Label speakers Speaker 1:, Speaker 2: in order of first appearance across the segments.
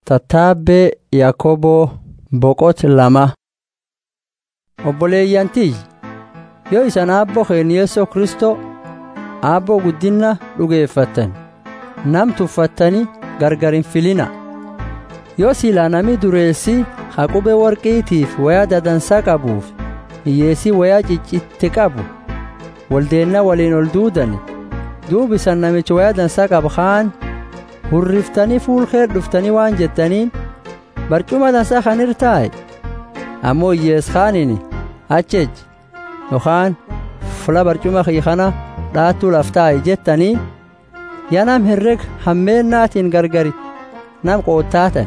Speaker 1: Tattaabbee Yaakoboo Boqot lama Obboleeyyan tiyyi yoo isan aabboo keenya Yesuus Kiristoo aabboo guddinna dhugeeffattan nam tuffattanii gargar hin filina yoo silaa nami dureessi haqubee warqiitiif wayaa dadansaa qabuuf hiyyeessii wayaa ciccitte qabu waldeenna waliin ol duudani duub isan namicha wayaa dansaa qabu kaan hurriftanii fuulkee dhuftanii waan jettaniin barcuma dansaa kan irtaaye ammoo hiyyees kaanini achej yookaan fula barcuma kiyya kana dhaattuu laftaaye jettaniin yaa nam herreg hammeennaatiin gargari nam qoottaatan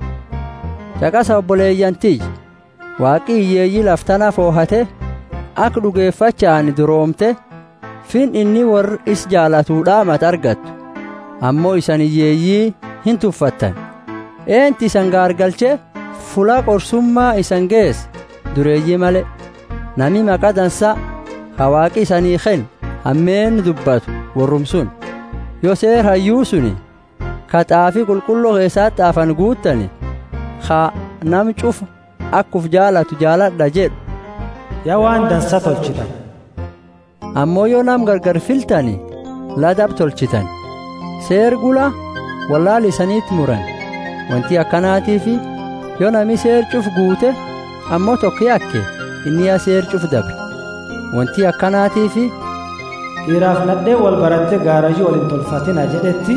Speaker 1: caqasa obboleeyyan tiyyi waaqii hiyyeeyyii laftana foohate akka dhugeeffachaan duroomte fin inni warri is jaalatuu dhaamat argattu ammoo isan hiyyeeyyii hin tuffattan eenti isan gaargalche fula qorsummaa isan geesse dureeyyii male nami maqaa dansaa ka waaqi isanii ken hammeen dubbatu worrumsun yoo seer hayyuu suni ka xaafii qulqulluu keessaa xaafan guuttani ka nam cufa akkuf jaalatu jaaladha jedhu
Speaker 2: yaa waan dansa tolchitan
Speaker 1: ammoo yoo nam gargar filtani ladab tolchitan seer gula wallaal isaniitti muran wanti akkanaatiifi yoo nami seer cuf guute ammoo tokko yakke inni yaa seer cuf dabre wanti akkanaatiifi
Speaker 2: dhiiraaf nadhee wal baratte gaarajii wal hin tolfatina jedhetti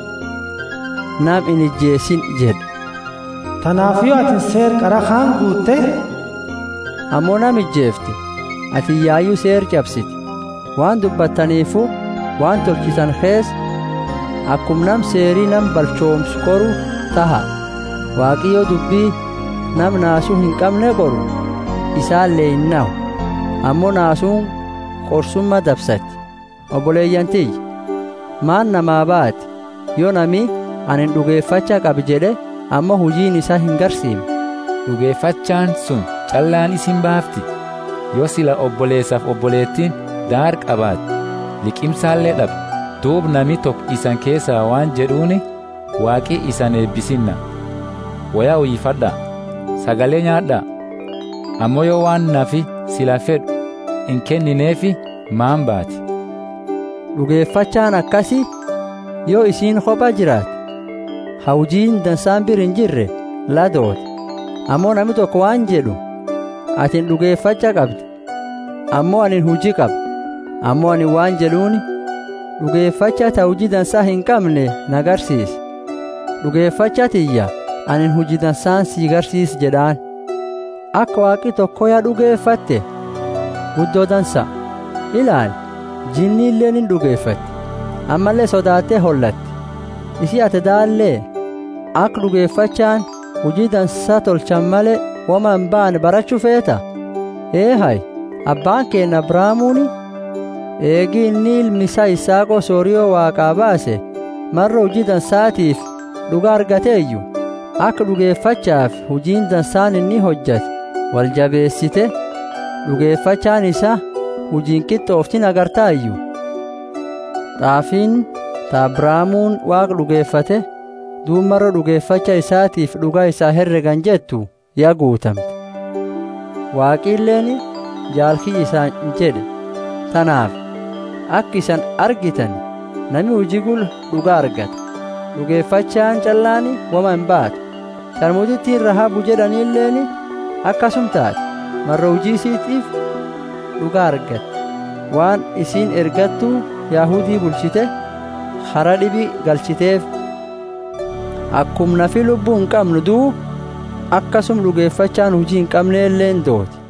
Speaker 1: nam in ijjeesin jedhe
Speaker 2: tanaaf yoo atin seer qara kaan guutte
Speaker 1: ammoo nam ijjeefte ati yaayyuu seer cabsiti waan dubbattaniifu waan tolchitan kees akkum nam seerii nam balchoomsu qoru taha waaqiyyoo dubbii nam naasuu hin qabne qoru isaallee hin nahu ammoo naasuun qorsumma dabsatti obboleeyyan tiyyi maan namaa baati yoo nami anin dhugeeffachaa qabi jedhe ammoo hujiin isaa hin garsiimne
Speaker 3: dhugeeffachaan sun callaan isin baafti yoo sila obboleessaaf obboleettiin daar qabaate liqimsaallee dhabe duub nami tokko isan keessaa waan jedhuuni waaqii isan eebbisinna wayaa uyyifadhaa sagalee nyaadhaa ammoo yoo waan nafi sila fedhu hin kennineefi maan baati
Speaker 1: dhugeeffachaan akkasi yoo isiin kopha jiraate hawjiin dansaan bir hin jirre ladoote ammoo nami tokko waan jedhu atin dhugeeffacha qabdi ammoo anin hujii qaba ammoo anin waan jedhuuni dhugeeffacha ta hujii dansaa hin qabne nagarsiisi dhugeeffacha tiyya anin hujii dansaan sii garsiis jedhaan akka waaqi tokko yaa dhugeeffatte guddoo dansa ilaali jinni illeen hin dhugeeffatti ammallee sodaattee hollatti isii ate daallee akka dhugeeffachaan hujii dansaa tolchan malee wama hin baane barachuu feeta ee hay abbaan keenya abraamuuni eegii inni ilmi isaa isaaqoo sooriyoo waaqaa baase marra hujii dansaatiif dhuga argateeyyu akka dhugeeffachaaf hujiin dansaan inni hojjate wal jabeessite dhugeeffachaan isaa hujiin qixxooftin agartaayyu xaafiin ta abraamuun waaqa dhugeeffate duub marra dhugeeffacha isaatiif dhugaa isaa herregan jettu yaa guutamte waaqiilleen jaalkii isaan jedhe tanaaf akka isan argitan nami hujii gul dhugaa argata dhugeeffachaan callaani wama hin baatu sharmutittiin rahabu jedhaniilleeni akkasum taate marra hujii isiitiif dhugaa argatte waan isiin ergattuu yaahudii bulchite hara dhibi galchiteef akkum nafi lubbuu hin qabnu duub akkasum dhugeeffachaan hujii hin qabneelleen dooti